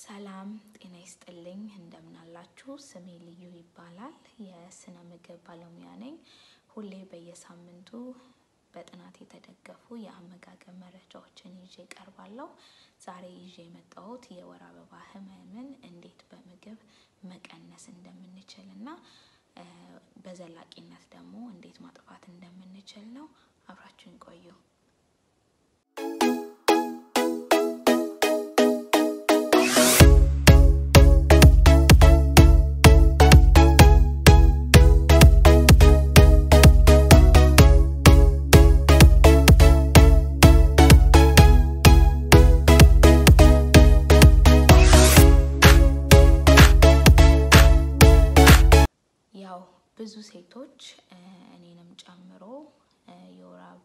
ሰላም ጤና ይስጥልኝ። እንደምናላችሁ። ስሜ ልዩ ይባላል። የስነ ምግብ ባለሙያ ነኝ። ሁሌ በየሳምንቱ በጥናት የተደገፉ የአመጋገብ መረጃዎችን ይዤ ቀርባለሁ። ዛሬ ይዤ የመጣሁት የወር አበባ ህመምን እንዴት በምግብ መቀነስ እንደምንችል እና በዘላቂነት ደግሞ እንዴት ማጥፋት እንደምንችል ነው። አብራችሁን ቆዩ። ያው ብዙ ሴቶች እኔንም ጨምሮ የወር አበባ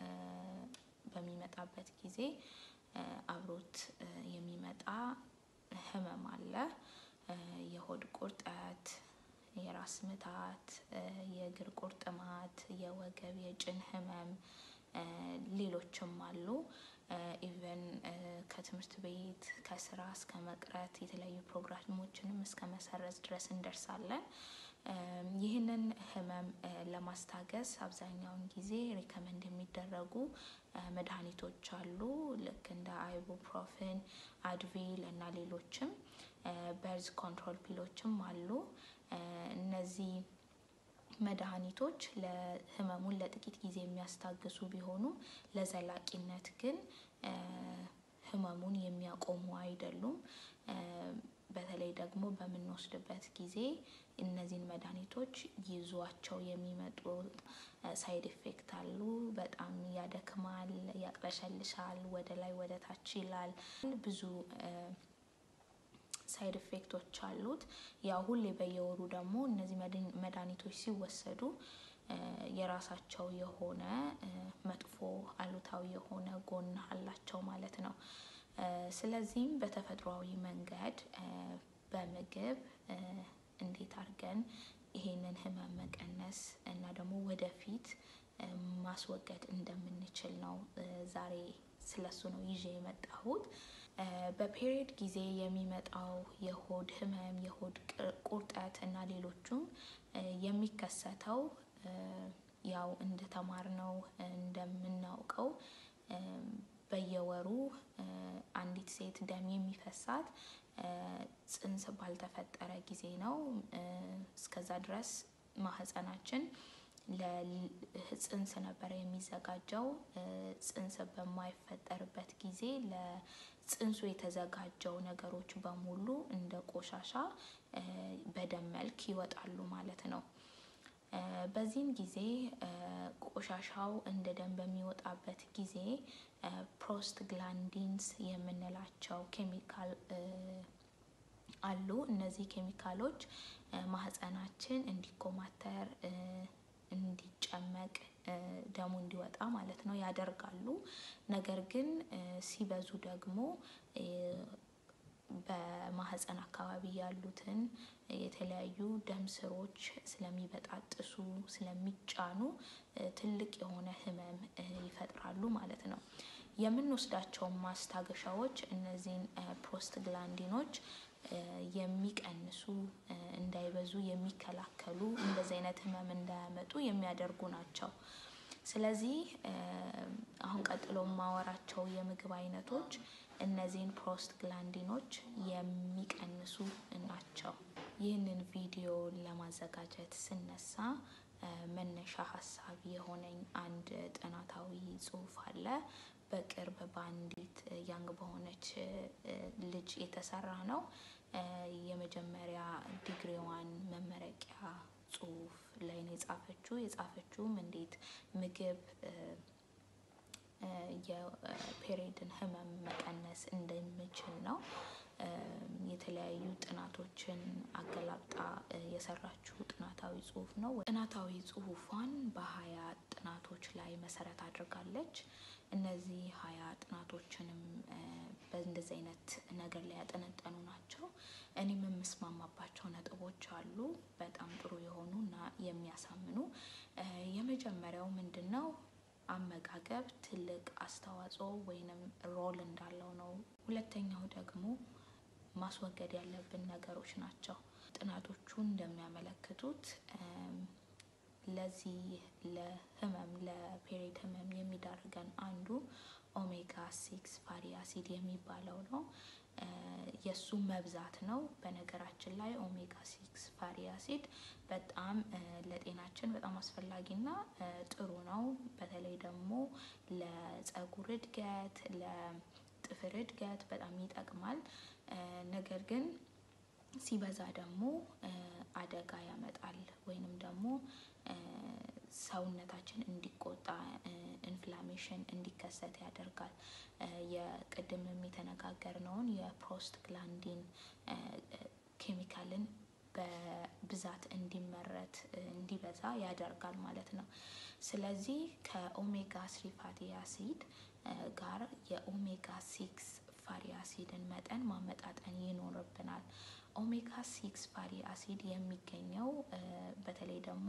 በሚመጣበት ጊዜ አብሮት የሚመጣ ህመም አለ። የሆድ ቁርጠት፣ የራስ ምታት፣ የእግር ቁርጥማት፣ የወገብ የጭን ህመም ሌሎችም አሉ። ኢቨን ከትምህርት ቤት ከስራ እስከ መቅረት የተለያዩ ፕሮግራሞችንም እስከ መሰረዝ ድረስ እንደርሳለን። ይህንን ህመም ለማስታገስ አብዛኛውን ጊዜ ሪከመንድ የሚደረጉ መድኃኒቶች አሉ። ልክ እንደ አይቡፕሮፍን፣ አድቪል እና ሌሎችም በርዝ ኮንትሮል ፒሎችም አሉ። እነዚህ መድኃኒቶች ለህመሙን ለጥቂት ጊዜ የሚያስታግሱ ቢሆኑም ለዘላቂነት ግን ህመሙን የሚያቆሙ አይደሉም። በተለይ ደግሞ በምንወስድበት ጊዜ እነዚህን መድኃኒቶች ይዟቸው የሚመጡ ሳይድ ኢፌክት አሉ። በጣም ያደክማል፣ ያቅለሸልሻል፣ ወደ ላይ ወደ ታች ይላል። ብዙ ሳይድ ኢፌክቶች አሉት። ያው ሁሌ በየወሩ ደግሞ እነዚህ መድኃኒቶች ሲወሰዱ የራሳቸው የሆነ መጥፎ አሉታዊ የሆነ ጎን አላቸው ማለት ነው። ስለዚህም በተፈጥሯዊ መንገድ በምግብ እንዴት አድርገን ይሄንን ህመም መቀነስ እና ደግሞ ወደፊት ማስወገድ እንደምንችል ነው ዛሬ ስለሱ ነው ይዤ የመጣሁት። በፔሪየድ ጊዜ የሚመጣው የሆድ ህመም፣ የሆድ ቁርጠት እና ሌሎቹም የሚከሰተው ያው እንደተማርነው እንደምናውቀው በየወሩ አንዲት ሴት ደም የሚፈሳት ጽንስ ባልተፈጠረ ጊዜ ነው። እስከዛ ድረስ ማህፀናችን ለጽንስ ነበረ የሚዘጋጀው። ጽንስ በማይፈጠርበት ጊዜ ለጽንሱ የተዘጋጀው ነገሮች በሙሉ እንደ ቆሻሻ በደም መልክ ይወጣሉ ማለት ነው። በዚህም ጊዜ ቆሻሻው እንደ ደም በሚወጣበት ጊዜ ፕሮስት ግላንዲንስ የምንላቸው ኬሚካል አሉ። እነዚህ ኬሚካሎች ማህፀናችን እንዲኮማተር እንዲጨመቅ ደሙ እንዲወጣ ማለት ነው ያደርጋሉ። ነገር ግን ሲበዙ ደግሞ በማህፀን አካባቢ ያሉትን የተለያዩ ደም ስሮች ስለሚበጣጥሱ ስለሚጫኑ ትልቅ የሆነ ህመም ይፈጥራሉ ማለት ነው። የምንወስዳቸው ማስታገሻዎች እነዚህን ፕሮስት ግላንዲኖች የሚቀንሱ እንዳይበዙ የሚከላከሉ እንደዚህ አይነት ህመም እንዳያመጡ የሚያደርጉ ናቸው። ስለዚህ አሁን ቀጥሎ የማወራቸው የምግብ አይነቶች እነዚህን ፕሮስት ግላንዲኖች የሚቀንሱ ናቸው። ይህንን ቪዲዮ ለማዘጋጀት ስነሳ መነሻ ሀሳብ የሆነኝ አንድ ጥናታዊ ጽሁፍ አለ። በቅርብ በአንዲት ያንግ በሆነች ልጅ የተሰራ ነው። የመጀመሪያ ዲግሪዋን መመረቂያ ጽሁፍ ላይ ነው የጻፈችው። የጻፈችውም እንዴት ምግብ የፔሬድን ህመም መቀነስ እንደሚችል ነው። የተለያዩ ጥናቶችን አገላብጣ የሰራችው ጥናታዊ ጽሁፍ ነው። ጥናታዊ ጽሁፏን በሀያ ጥናቶች ላይ መሰረት አድርጋለች። እነዚህ ሀያ ጥናቶችንም በእንደዚህ አይነት ነገር ላይ ያጠነጠኑ ናቸው። እኔም የምስማማባቸው ነጥቦች አሉ በጣም ጥሩ የሆኑ እና የሚያሳምኑ። የመጀመሪያው ምንድን ነው? አመጋገብ ትልቅ አስተዋጽኦ ወይንም ሮል እንዳለው ነው። ሁለተኛው ደግሞ ማስወገድ ያለብን ነገሮች ናቸው። ጥናቶቹ እንደሚያመለክቱት ለዚህ ለህመም ለፔሬድ ህመም የሚዳርገን አንዱ ኦሜጋ ሲክስ ፋሪ አሲድ የሚባለው ነው። የእሱ መብዛት ነው። በነገራችን ላይ ኦሜጋ ሲክስ ፋሪ አሲድ በጣም ለጤናችን በጣም አስፈላጊና ጥሩ ነው። በተለይ ደግሞ ለፀጉር እድገት፣ ለጥፍር እድገት በጣም ይጠቅማል። ነገር ግን ሲበዛ ደግሞ አደጋ ያመጣል ወይንም ደግሞ ሰውነታችን እንዲቆጣ ኢንፍላሜሽን እንዲከሰት ያደርጋል። የቅድምም የተነጋገርነውን የፕሮስት ግላንዲን ኬሚካልን በብዛት እንዲመረት እንዲበዛ ያደርጋል ማለት ነው። ስለዚህ ከኦሜጋ ስሪ ፋቲ አሲድ ጋር የኦሜጋ ሲክስ ፋሪ አሲድን መጠን ማመጣጠን ይኖርብናል። ኦሜጋ ሲክስ ፋሪ አሲድ የሚገኘው በተለይ ደግሞ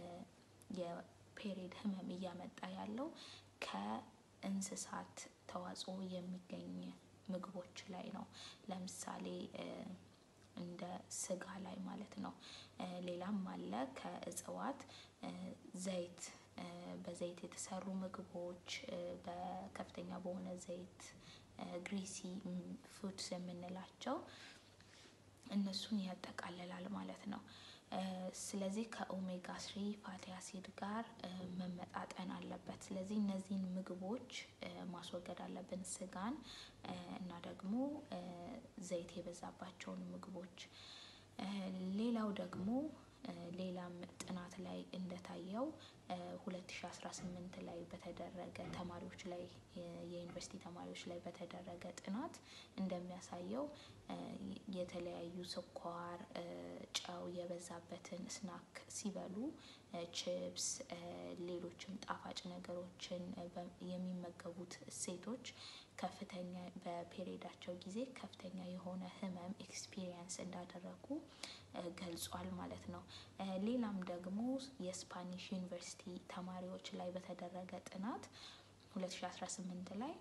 የፔሬድ ህመም እያመጣ ያለው ከእንስሳት ተዋጽኦ የሚገኝ ምግቦች ላይ ነው። ለምሳሌ እንደ ስጋ ላይ ማለት ነው። ሌላም አለ ከእጽዋት ዘይት በዘይት የተሰሩ ምግቦች በከፍተኛ በሆነ ዘይት ግሪሲ ፉድስ የምንላቸው እነሱን ያጠቃልላል ማለት ነው። ስለዚህ ከኦሜጋ ስሪ ፋቲ አሲድ ጋር መመጣጠን አለበት። ስለዚህ እነዚህን ምግቦች ማስወገድ አለብን ስጋን እና ደግሞ ዘይት የበዛባቸውን ምግቦች። ሌላው ደግሞ ሌላም ጥናት ላይ እንደታየው ሁለት ሺ አስራ ስምንት ላይ በተደረገ ተማሪዎች ላይ የዩኒቨርሲቲ ተማሪዎች ላይ በተደረገ ጥናት እንደሚያሳየው የተለያዩ ስኳር ጨው የበዛበትን ስናክ ሲበሉ ቺፕስ ሌሎችም ጣፋጭ ነገሮችን የሚመገቡት ሴቶች ከፍተኛ በፔሬዳቸው ጊዜ ከፍተኛ የሆነ ህመም ኤክስፒሪየንስ እንዳደረጉ ገልጿል ማለት ነው። ሌላም ደግሞ የስፓኒሽ ዩኒቨርሲቲ ተማሪዎች ላይ በተደረገ ጥናት ሁለት ሺ አስራ ስምንት ላይ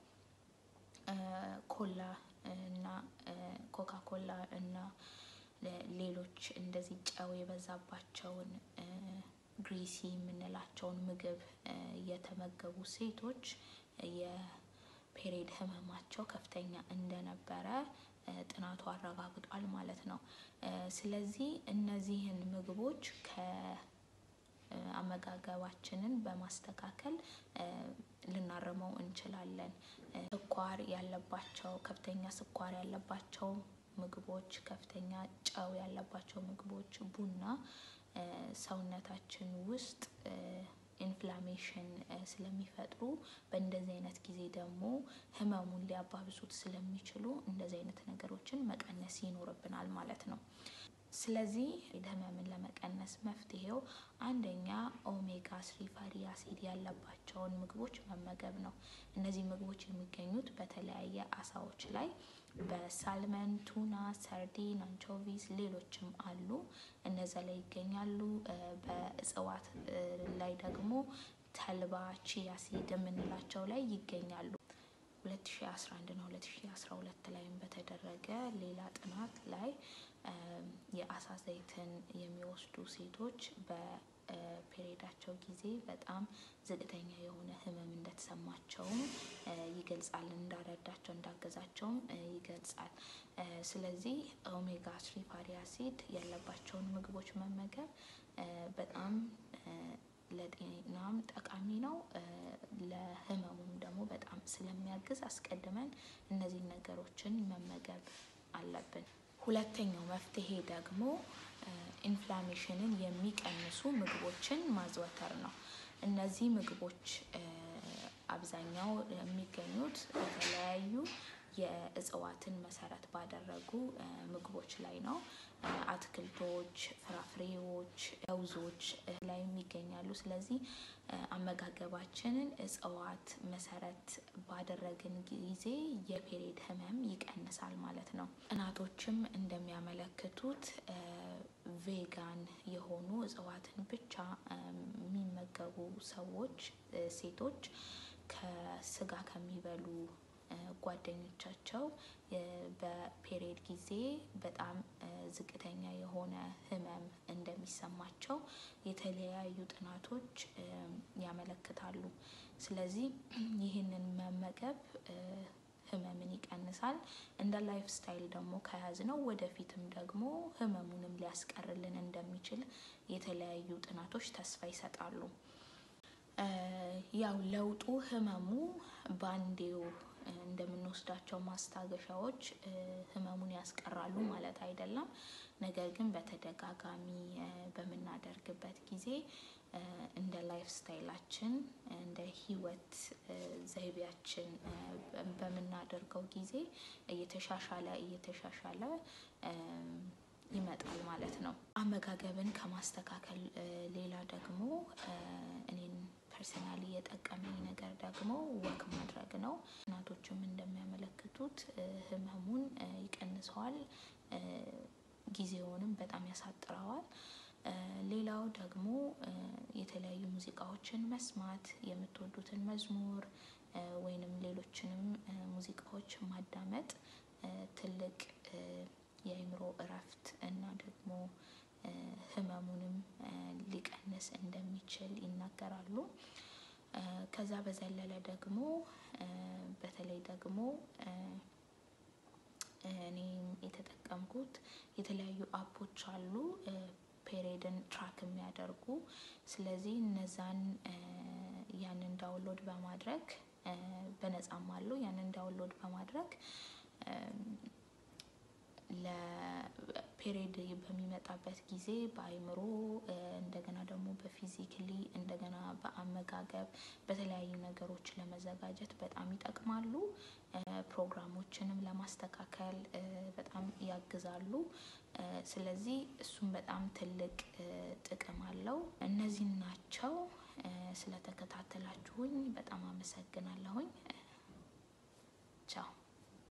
ኮላ እና ኮካ ኮላ እና ሌሎች እንደዚህ ጨው የበዛባቸውን ግሪሲ የምንላቸውን ምግብ የተመገቡ ሴቶች የፔሬድ ህመማቸው ከፍተኛ እንደነበረ ጥናቱ አረጋግጧል ማለት ነው። ስለዚህ እነዚህን ምግቦች ከአመጋገባችንን በማስተካከል ልናርመው እንችላለን። ስኳር ያለባቸው ከፍተኛ ስኳር ያለባቸው ምግቦች ከፍተኛ ጨው ያለባቸው ምግቦች ቡና ሰውነታችን ውስጥ ኢንፍላሜሽን ስለሚፈጥሩ በእንደዚህ አይነት ጊዜ ደግሞ ህመሙን ሊያባብሱት ስለሚችሉ እንደዚህ አይነት ነገሮችን መቀነስ ይኖርብናል ማለት ነው። ስለዚህ ህመምን ለመቀነስ መፍትሄው አንደኛ ኦሜጋ ስሪ ፋቲ አሲድ ያለባቸውን ምግቦች መመገብ ነው። እነዚህ ምግቦች የሚገኙት በተለያየ አሳዎች ላይ በሳልመን ቱና ሰርዲን አንቾቪስ ሌሎችም አሉ። እነዛ ላይ ይገኛሉ። በእጽዋት ላይ ደግሞ ተልባ ቺያ ሲድ የምንላቸው ላይ ይገኛሉ። ሁለት ሺ አስራ አንድ እና ሁለት ሺ አስራ ሁለት ላይም በተደረገ ሌላ ጥናት ላይ የአሳ ዘይትን የሚወስዱ ሴቶች በፔሬዳቸው ጊዜ በጣም ዝቅተኛ የሆነ ህመም እንደተሰማቸውም ይገልጻል እንዳረዳቸው እንዳገዛቸውም ይገልጻል። ስለዚህ ኦሜጋ ስሪ ፋቲ አሲድ ያለባቸውን ምግቦች መመገብ በጣም ለጤናም ጠቃሚ ነው። ለህመሙም ደግሞ በጣም ስለሚያግዝ አስቀድመን እነዚህን ነገሮችን መመገብ አለብን። ሁለተኛው መፍትሄ ደግሞ ኢንፍላሜሽንን የሚቀንሱ ምግቦችን ማዘወተር ነው። እነዚህ ምግቦች አብዛኛው የሚገኙት የተለያዩ የእጽዋትን መሰረት ባደረጉ ምግቦች ላይ ነው። አትክልቶች ፍራፍሬዎች ለውዞች ላይም ይገኛሉ። ስለዚህ አመጋገባችንን እጽዋት መሰረት ባደረግን ጊዜ የፔሬድ ህመም ይቀንሳል ማለት ነው። ጥናቶችም እንደሚያመለክቱት ቬጋን የሆኑ እጽዋትን ብቻ የሚመገቡ ሰዎች ሴቶች ከስጋ ከሚበሉ ጓደኞቻቸው በፔሪየድ ጊዜ በጣም ዝቅተኛ የሆነ ህመም እንደሚሰማቸው የተለያዩ ጥናቶች ያመለክታሉ። ስለዚህ ይህንን መመገብ ህመምን ይቀንሳል። እንደ ላይፍ ስታይል ደግሞ ከያዝነው ወደፊትም ደግሞ ህመሙንም ሊያስቀርልን እንደሚችል የተለያዩ ጥናቶች ተስፋ ይሰጣሉ። ያው ለውጡ ህመሙ በአንዴው እንደምንወስዳቸው ማስታገሻዎች ህመሙን ያስቀራሉ ማለት አይደለም። ነገር ግን በተደጋጋሚ በምናደርግበት ጊዜ እንደ ላይፍ ስታይላችን እንደ ህይወት ዘይቤያችን በምናደርገው ጊዜ እየተሻሻለ እየተሻሻለ ይመጣል ማለት ነው። አመጋገብን ከማስተካከል ሌላ ደግሞ እኔን ፐርሰናሊ የጠቀመኝ ነገር ደግሞ ወክ ማድረግ ነው። ጥናቶችም እንደሚያመለክቱት ህመሙን ይቀንሰዋል፣ ጊዜውንም በጣም ያሳጥረዋል። ሌላው ደግሞ የተለያዩ ሙዚቃዎችን መስማት፣ የምትወዱትን መዝሙር ወይንም ሌሎችንም ሙዚቃዎች ማዳመጥ ትልቅ የአእምሮ እረፍት እና ደግሞ ህመሙንም ሊቀንስ እንደሚችል ይናገራሉ። ከዛ በዘለለ ደግሞ በተለይ ደግሞ እኔ የተጠቀምኩት የተለያዩ አፖች አሉ ፔሬድን ትራክ የሚያደርጉ ስለዚህ እነዛን ያንን ዳውንሎድ በማድረግ በነፃም አሉ ያንን ዳውንሎድ በማድረግ ለፔሬድ በሚመጣበት ጊዜ በአእምሮ እንደገና ደግሞ በፊዚክሊ እንደገና በአመጋገብ በተለያዩ ነገሮች ለመዘጋጀት በጣም ይጠቅማሉ። ፕሮግራሞችንም ለማስተካከል በጣም ያግዛሉ። ስለዚህ እሱም በጣም ትልቅ ጥቅም አለው። እነዚህን ናቸው። ስለተከታተላችሁኝ በጣም አመሰግናለሁኝ።